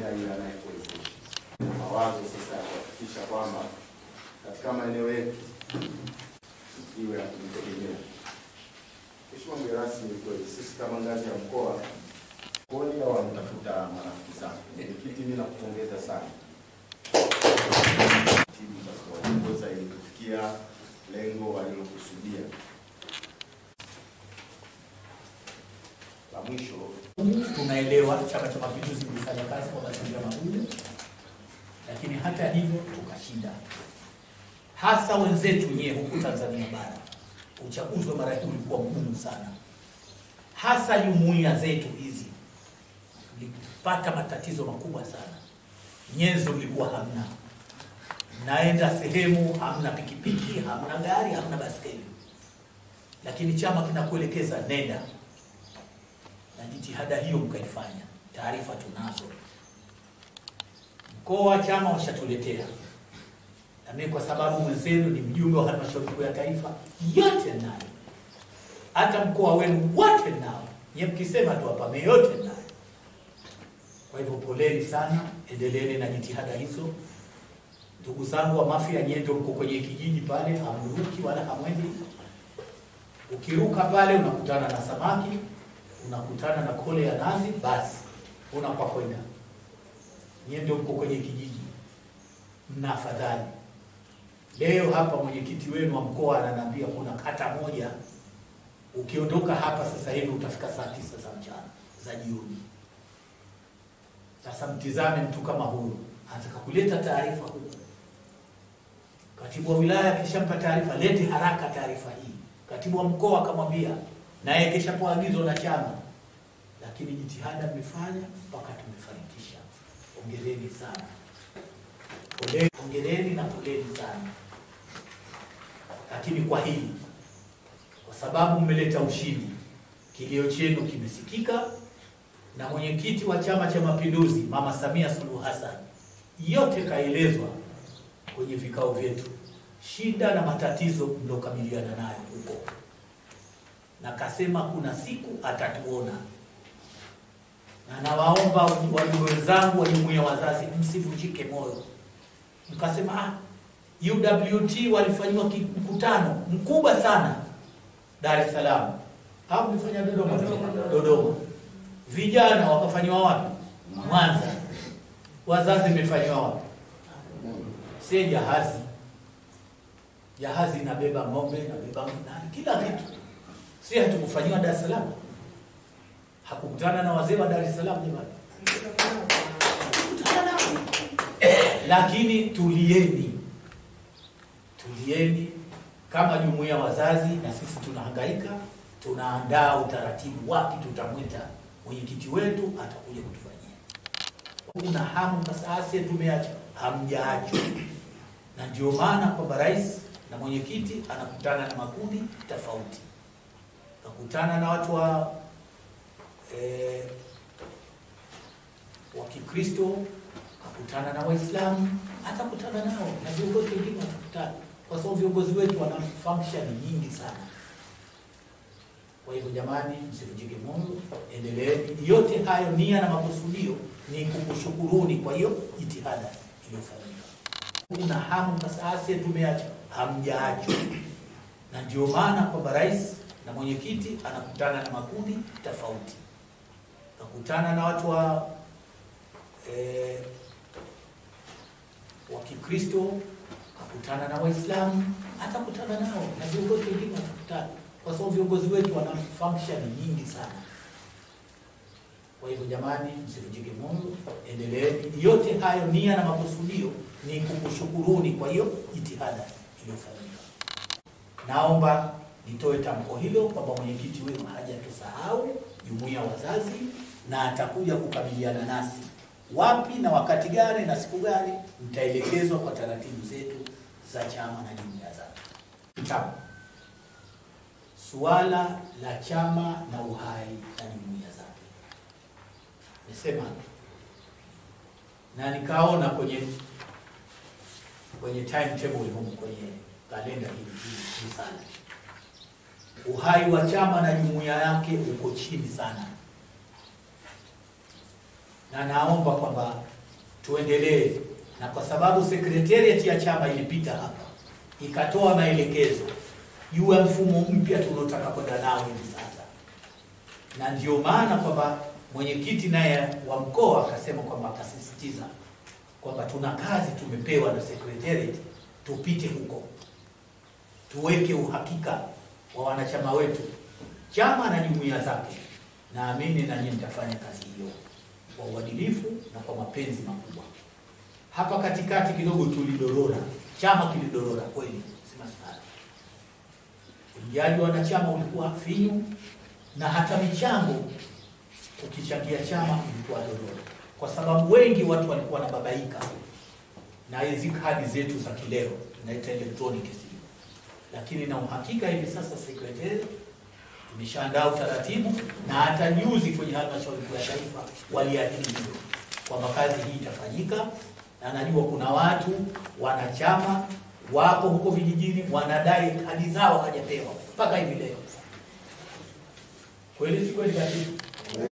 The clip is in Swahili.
anayesimamia yule anayekuwezesha. Mawazo sasa ya kuhakikisha kwamba katika maeneo yetu iwe ya kujitegemea. Mheshimiwa mgeni rasmi, ni kweli sisi kama ngazi ya mkoa koni au wanatafuta marafiki zako. Mwenyekiti, mimi nakupongeza sana timu za kuwaongoza ili kufikia lengo walilokusudia. La mwisho Tunaelewa Chama cha Mapinduzi kilifanya kazi kwa mazingira magumu, lakini hata hivyo tukashinda, hasa wenzetu nyewe huku Tanzania bara. Uchaguzi wa mara hii ulikuwa mgumu sana, hasa jumuiya zetu hizi zilipata matatizo makubwa sana. Nyenzo ilikuwa hamna, naenda sehemu hamna pikipiki, hamna gari, hamna baskeli, lakini chama kinakuelekeza nenda na jitihada hiyo mkaifanya. Taarifa tunazo, mkoa wa chama washatuletea, na mimi kwa sababu mwenzenu ni mjumbe wa halmashauri kuu ya taifa, yote nayo, hata mkoa wenu wote nao, nye mkisema tu hapa yote nayo. Kwa hivyo poleni sana, endeleeni na jitihada hizo. Ndugu zangu wa Mafia, nyie ndio mko kwenye kijiji pale, hamruki wala hamwendi. Ukiruka pale unakutana na samaki unakutana na kole ya nazi, basi unakwa kwenda. Nyie ndio mko kwenye kijiji, mna afadhali. Leo hapa mwenyekiti wenu wa mkoa ananiambia kuna kata moja, ukiondoka hapa sasa hivi utafika saa tisa za mchana za jioni. Sasa mtizame mtu kama huyo anataka kuleta taarifa huku, katibu wa wilaya akishampa taarifa, lete haraka taarifa hii. Katibu wa mkoa akamwambia naye keshapewa agizo na chama, lakini jitihada mmefanya mpaka tumefanikisha. Hongereni sana, Pole- hongereni na poleni sana. Lakini kwa hili, kwa sababu mmeleta ushindi, kilio chenu kimesikika, na mwenyekiti wa Chama cha Mapinduzi Mama Samia Suluhu Hassan yote kaelezwa kwenye vikao vyetu, shida na matatizo mliokabiliana nayo huko na kasema kuna siku atatuona, na nawaomba wajumbe wenzangu wa jumuiya wazazi msivunjike moyo. Mkasema ah, UWT walifanyiwa ki- mkutano mkubwa sana Dar es Salaam au mlifanya Dodoma? Dodoma. Vijana wakafanyiwa wapi? Mwanza. Wazazi imefanyiwa wapi? Sie jahazi, jahazi inabeba ng'ombe, inabeba nani, kila kitu si hatukufanyiwa Dar es Salaam? Hakukutana na wazee wa Dar es Salaam jamani? Hakukutana nao. Lakini tulieni, tulieni kama jumuiya wazazi, na sisi tunahangaika, tunaandaa utaratibu, wapi tutamwita mwenyekiti wetu atakuja kutufanyia. Kuna hamu sasa, tumeacha hamjaacho, na ndio maana kwamba rais na mwenyekiti anakutana na makundi tofauti kakutana na watu wa eh, wa Kikristo, kakutana na Waislamu, atakutana nao na viongozi wengine watakutana, kwa sababu viongozi wetu wana function nyingi sana. Kwa hivyo jamani, msivunjike moyo, endeleeni. Yote hayo nia na makusudio ni kukushukuruni kwa hiyo jitihada iliyofanyika. Kuna hamu sasa, tumeacha hamjaacho, na ndio maana kwamba rais na mwenyekiti anakutana na makundi tofauti, kakutana na watu wa eh, wa Kikristo, kakutana na Waislamu, atakutana nao na viongozi wengine watakutana, kwa sababu viongozi wetu wana function nyingi sana. Kwa hivyo jamani, msivunjike moyo, endeleeni. Yote hayo nia na makusudio ni kukushukuruni kwa hiyo jitihada iliyofanyika. Naomba nitoe tamko hilo kwamba mwenyekiti wenu hajatusahau jumuiya wazazi, na atakuja kukabiliana nasi wapi na wakati gani na siku gani, mtaelekezwa kwa taratibu zetu za chama na jumuiya zake. Tano, suala la chama na uhai na jumuiya zake, nisema na nikaona kwenye kwenye timetable humu kwenye kalenda hii hii hii sana uhai wa chama na jumuiya yake uko chini sana, na naomba kwamba tuendelee, na kwa sababu secretariat ya chama ilipita hapa ikatoa maelekezo juu ya mfumo mpya tunaotaka kwenda nao hivi sasa, na ndio maana kwamba mwenyekiti naye wa mkoa akasema kwamba akasisitiza kwamba tuna kazi tumepewa na secretariat, tupite huko tuweke uhakika wa wanachama wetu, chama na jumuiya zake. Naamini na nyinyi mtafanya kazi hiyo kwa uadilifu na kwa mapenzi makubwa. Hapa katikati kidogo tulidorora, chama kilidorora kweli, sina sana. Uingiaji wa wanachama ulikuwa finyu, na hata michango ukichangia chama ilikuwa dorora, kwa sababu wengi watu walikuwa wanababaika na hizi kadi zetu za kileo tunaita electronic simu, lakini na uhakika hivi sasa sekretari tumeshaandaa utaratibu na hata juzi kwenye halmashauri kuu ya taifa waliahidi hilo kwamba kazi hii itafanyika, na najua kuna watu wanachama wapo huko vijijini wanadai kadi zao hawajapewa mpaka hivi leo. Kweli si kweli? Katibu,